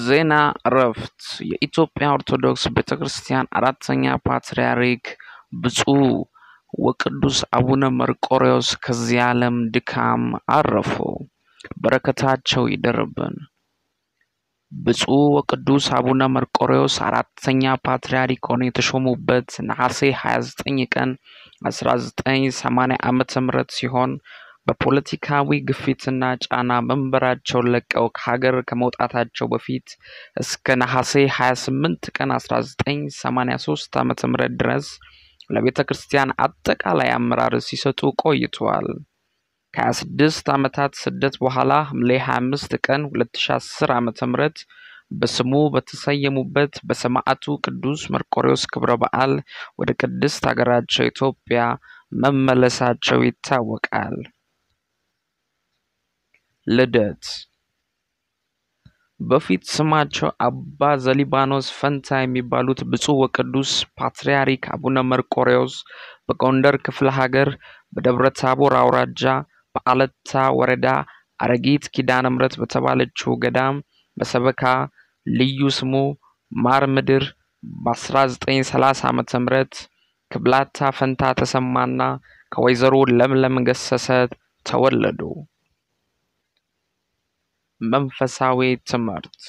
ዜና እረፍት የኢትዮጵያ ኦርቶዶክስ ቤተ ክርስቲያን አራተኛ ፓትርያርክ ብፁዕ ወቅዱስ አቡነ መርቆሬዎስ ከዚህ ዓለም ድካም አረፉ። በረከታቸው ይደርብን። ብፁዕ ወቅዱስ አቡነ መርቆሬዎስ አራተኛ ፓትርያርክ ሆነው የተሾሙበት ነሐሴ 29 ቀን 1980 ዓመተ ምህረት ሲሆን በፖለቲካዊ ግፊትና ጫና መንበራቸውን ለቀው ከሀገር ከመውጣታቸው በፊት እስከ ነሐሴ 28 ቀን 1983 ዓ.ም ድረስ ለቤተ ክርስቲያን አጠቃላይ አመራር ሲሰጡ ቆይተዋል። ከ26 ዓመታት ስደት በኋላ ሐምሌ 25 ቀን 2010 ዓ.ም በስሙ በተሰየሙበት በሰማዕቱ ቅዱስ መርቆሬዎስ ክብረ በዓል ወደ ቅድስት ሀገራቸው ኢትዮጵያ መመለሳቸው ይታወቃል። ልደት በፊት ስማቸው አባ ዘሊባኖስ ፈንታ የሚባሉት ብፁዕ ወቅዱስ ፓትርያርክ አቡነ መርቆሬዎስ በጎንደር ክፍለ ሀገር በደብረ ታቦር አውራጃ በአለታ ወረዳ አረጊት ኪዳነ ምሕረት በተባለችው ገዳም በሰበካ ልዩ ስሙ ማር ምድር በ1930 ዓ ም ክብላታ ፈንታ ተሰማና ከወይዘሮ ለምለም ገሰሰ ተወለዱ። መንፈሳዊ ትምህርት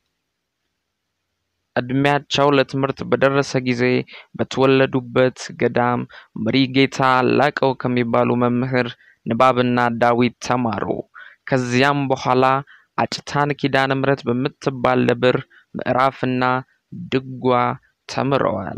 እድሜያቸው ለትምህርት በደረሰ ጊዜ በተወለዱበት ገዳም መሪጌታ ላቀው ከሚባሉ መምህር ንባብና ዳዊት ተማሩ። ከዚያም በኋላ አጭታን ኪዳነ ምሕረት በምትባል ደብር ምዕራፍና ድጓ ተምረዋል።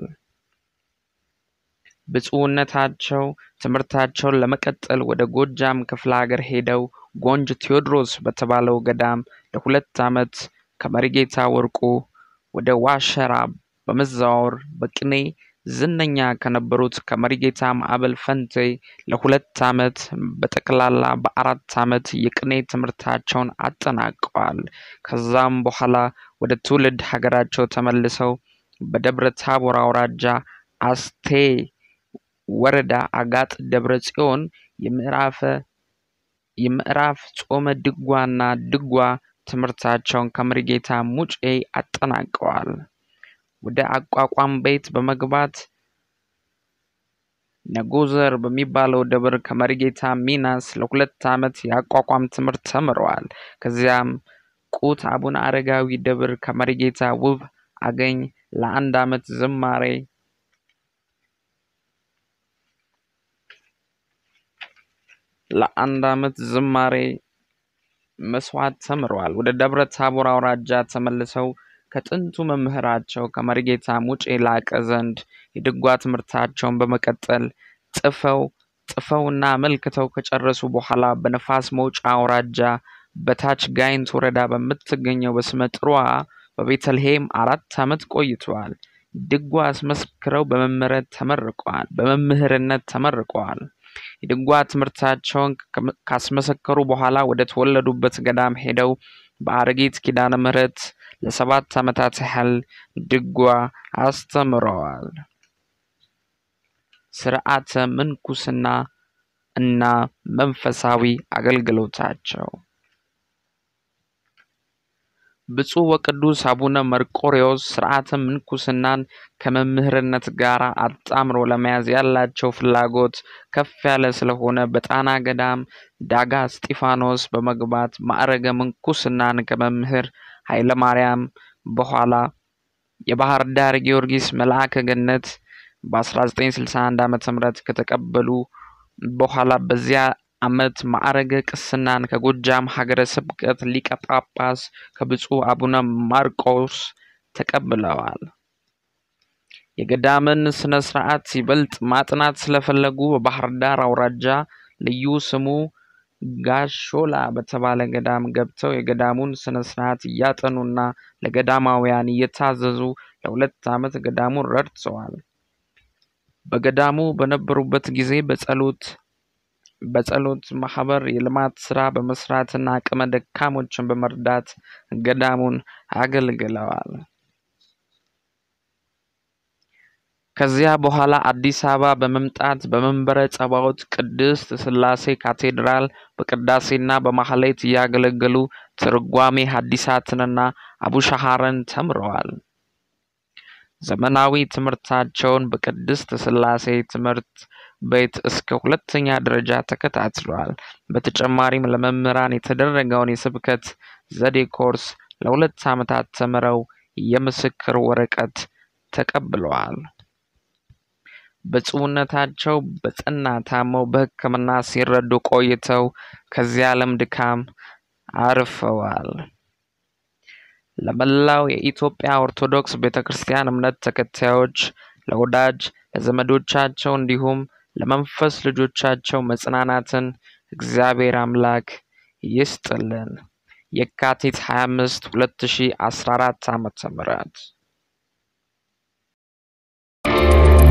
ብፁዕነታቸው ትምህርታቸውን ለመቀጠል ወደ ጎጃም ክፍለ ሀገር ሄደው ጎንጅ ቴዎድሮስ በተባለው ገዳም ለሁለት ዓመት ከመሪጌታ ወርቁ ወደ ዋሸራ በመዛወር በቅኔ ዝነኛ ከነበሩት ከመሪጌታ ማዕበል ፈንቴ ለሁለት ዓመት በጠቅላላ በአራት ዓመት የቅኔ ትምህርታቸውን አጠናቀዋል። ከዛም በኋላ ወደ ትውልድ ሀገራቸው ተመልሰው በደብረ ታቦር አውራጃ አስቴ ወረዳ አጋጥ ደብረ ጽዮን የምዕራፈ የምዕራፍ ጾመ ድጓና ድጓ ትምህርታቸውን ከመሪጌታ ሙጬ አጠናቀዋል። ወደ አቋቋም ቤት በመግባት ነጎዘር በሚባለው ደብር ከመሪጌታ ሚናስ ለሁለት ዓመት የአቋቋም ትምህርት ተምረዋል። ከዚያም ቁት አቡነ አረጋዊ ደብር ከመሪጌታ ውብ አገኝ ለአንድ ዓመት ዝማሬ ለአንድ ዓመት ዝማሬ መስዋዕት ተምረዋል። ወደ ደብረ ታቦር አውራጃ ተመልሰው ከጥንቱ መምህራቸው ከመሪጌታ ሙጬ ላቀ ዘንድ የድጓ ትምህርታቸውን በመቀጠል ጽፈው ጽፈውና አመልክተው ከጨረሱ በኋላ በነፋስ መውጫ አውራጃ በታች ጋይንት ወረዳ በምትገኘው በስመ ጥሩዋ በቤተልሔም አራት ዓመት ቆይተዋል። ድጓ አስመስክረው በመምህርነት ተመርቀዋል በመምህርነት ተመርቀዋል። የድጓ ትምህርታቸውን ካስመሰከሩ በኋላ ወደ ተወለዱበት ገዳም ሄደው በአረጊት ኪዳነ ምሕረት ለሰባት ዓመታት ያህል ድጓ አስተምረዋል። ስርዓተ ምንኩስና እና መንፈሳዊ አገልግሎታቸው ብፁዕ ወቅዱስ አቡነ መርቆሬዎስ ስርዓተ ምንኩስናን ከመምህርነት ጋር አጣምሮ ለመያዝ ያላቸው ፍላጎት ከፍ ያለ ስለሆነ በጣና ገዳም ዳጋ እስጢፋኖስ በመግባት ማዕረገ ምንኩስናን ከመምህር ኃይለ ማርያም በኋላ የባህር ዳር ጊዮርጊስ መልአከ ገነት በ1961 ዓ ም ከተቀበሉ በኋላ በዚያ ዓመት ማዕረገ ቅስናን ከጎጃም ሀገረ ስብከት ሊቀ ጳጳስ ከብፁዕ አቡነ ማርቆስ ተቀብለዋል። የገዳምን ስነ ስርዓት ይበልጥ ማጥናት ስለፈለጉ በባህር ዳር አውራጃ ልዩ ስሙ ጋሾላ በተባለ ገዳም ገብተው የገዳሙን ስነ ስርዓት እያጠኑና ለገዳማውያን እየታዘዙ ለሁለት ዓመት ገዳሙን ረድተዋል። በገዳሙ በነበሩበት ጊዜ በጸሎት በጸሎት ማህበር የልማት ስራ በመስራትና አቅመ ደካሞችን በመርዳት ገዳሙን አገልግለዋል። ከዚያ በኋላ አዲስ አበባ በመምጣት በመንበረ ጸባዖት ቅድስት ሥላሴ ካቴድራል በቅዳሴና በማህሌት እያገለገሉ ትርጓሜ ሐዲሳትንና አቡሻሃርን ተምረዋል። ዘመናዊ ትምህርታቸውን በቅድስት ሥላሴ ትምህርት ቤት እስከ ሁለተኛ ደረጃ ተከታትለዋል። በተጨማሪም ለመምህራን የተደረገውን የስብከት ዘዴ ኮርስ ለሁለት ዓመታት ተምረው የምስክር ወረቀት ተቀብለዋል። ብፁዕነታቸው በጠና ታመው በሕክምና ሲረዱ ቆይተው ከዚህ ዓለም ድካም አርፈዋል። ለመላው የኢትዮጵያ ኦርቶዶክስ ቤተ ክርስቲያን እምነት ተከታዮች፣ ለወዳጅ ለዘመዶቻቸው እንዲሁም ለመንፈስ ልጆቻቸው መጽናናትን እግዚአብሔር አምላክ ይስጥልን። የካቲት 25 2014 ዓ.ም